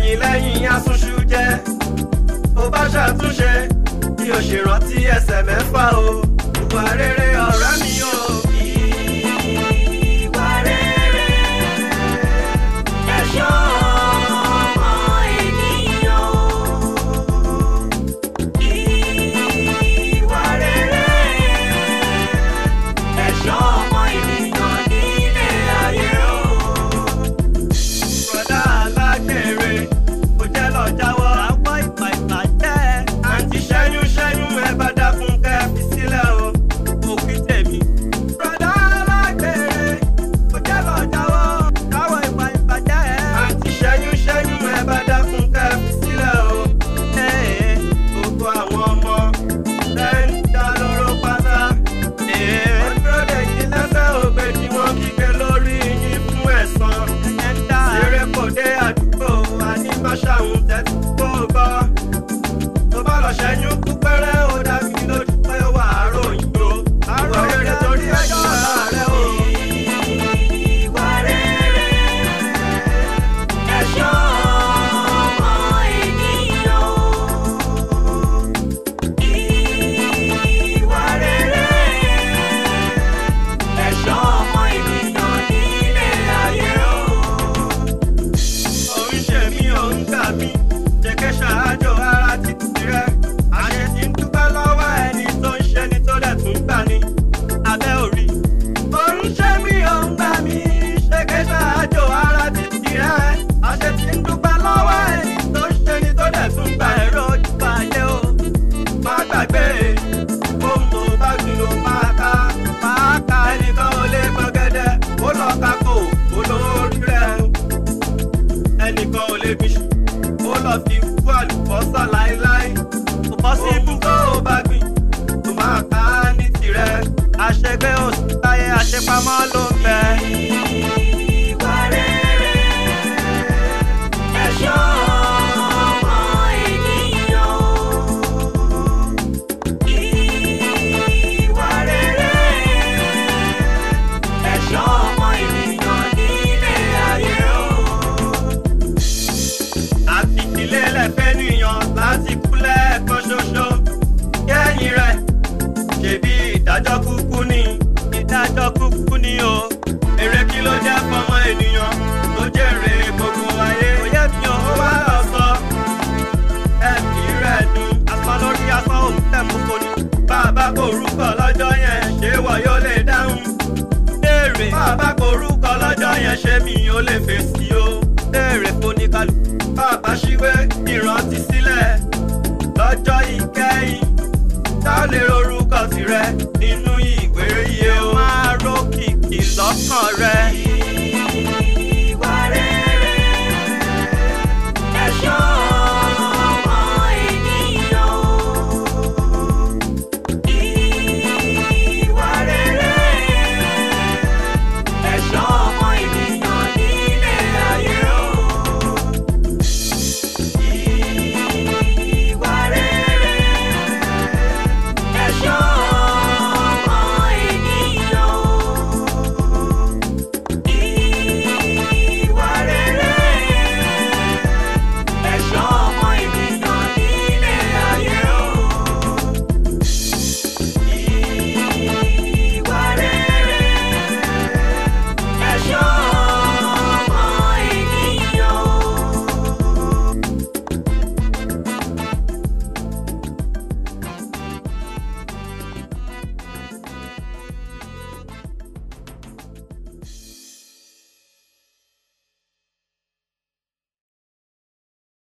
lẹ́yìn lẹ́yìn asúnṣu jẹ́ ó bá ṣàtúnṣe bí o ṣe rántí ẹsẹ̀ mẹ́fà o ìwà rere ọ̀rẹ́ mi o. Ìwà rere ẹ̀ṣọ́ ọmọ ènìyàn. Ìwà rere ẹ̀ṣọ́ ọmọ ènìyàn nílé ayé o. Bùrọ̀dá alágbèrè kò jẹ́ lọ jáwọ́. Àwọn ìgbà ìbàjẹ́. Àǹtí ṣẹ́yún ṣẹ́yún ẹ bá dákun kẹ́ fi sílẹ̀ o. Òfin tèmi. Bùrọ̀dá alágbèrè kò jẹ́ lọ jáwọ́. Àwọn ìgbà ìbàjẹ́. Àǹtí ṣẹ́yún ṣẹ́yún ẹ bá dákun kẹ́ fi sílẹ̀ o. Ee, gbogbo àwọn ọmọ ẹ̀ ń dá lóró pátá. Ee, wọ́n dúró dè yín lẹ́sẹ̀ ògbé tí wọ́n kígbe lórí yín fún ẹ̀san. Ṣeré kò dé àdúgbò àníbáṣàhùn tẹ́tí kó gbọ́. Tó bá lọ ṣẹ́yún kú pẹ́rẹ́ ó dá mi lójú pé wà á ròyìn o. Àrò rere torí ẹjọ́ ọ̀la rẹ o. Ìwà rere ẹ̀ṣọ́ ọmọ ènìyàn. Ìwà rere ẹ̀ṣọ́ ọmọ ènìyàn nílé ayé o. Òun ṣe mí òun gbà mí. Jẹ́kẹ́ ṣáájò ara ti tirẹ̀. Àṣẹ ti ń dúpẹ́ lọ́wọ́ ẹni tó ń ṣe ni tó dẹ̀ tún gbà ní. Abẹ́ òrí. Òun ṣe mí òun gbà mí. Jẹ́kẹ́ ṣáájò ara ti tirẹ̀. Àṣẹ ti ń dúpẹ́ lọ́wọ́ ẹni tó ń ṣe ni tó dẹ̀ tún gbà ẹ̀rọ ojú ayé o. Má gbàgbé ohun tó bá gbìn ló máa ká. Máa ká ẹnìkan ò lè gbọ́gẹ́dẹ́. Ó lọ kákò olórí rẹ̀ o ẹnìkan ò lè fi ṣù ó lọ fi kú àlùbọ́sà láéláé kò bọ́ sí ibùdó ó bá gbìn tó máa ká ní tirẹ̀ àṣegbé oṣù táyé àṣepamọ́ ló ń bẹ. Ìwà rere ẹ̀ṣọ́ ọmọ ènìyàn. Ìwà rere ẹ̀ṣọ́ ọmọ ènìyàn nílé ayé o. àti ìdílé lẹ́fẹ́ nìyàn láti kú lẹ́ẹ̀kan ṣoṣo kẹ́yìn rẹ̀ ṣebí ìdájọ́ kúkú ni ìdájọ́ kúkú ni o èrè kí ló jẹ́ fọmọ ènìyàn tó jèrè gbogbo ayé òye mi ò wá lọ sọ ẹ̀mí rẹ̀ dùn asán lórí asán òun tẹ̀mú kò ní bàbá kò rúkọ lọ́jọ́ yẹn ṣé wọ́n yóò lè dáhùn béèrè bàbá kò rúkọ lọ́jọ́ yẹn ṣé mi ò lè fèsì o béèrè fóníkàlù bàbá ṣíwé ìrántí sílẹ̀ lọ́jọ́ ìkẹyìn tá a lè rorúkọ tirẹ̀ ní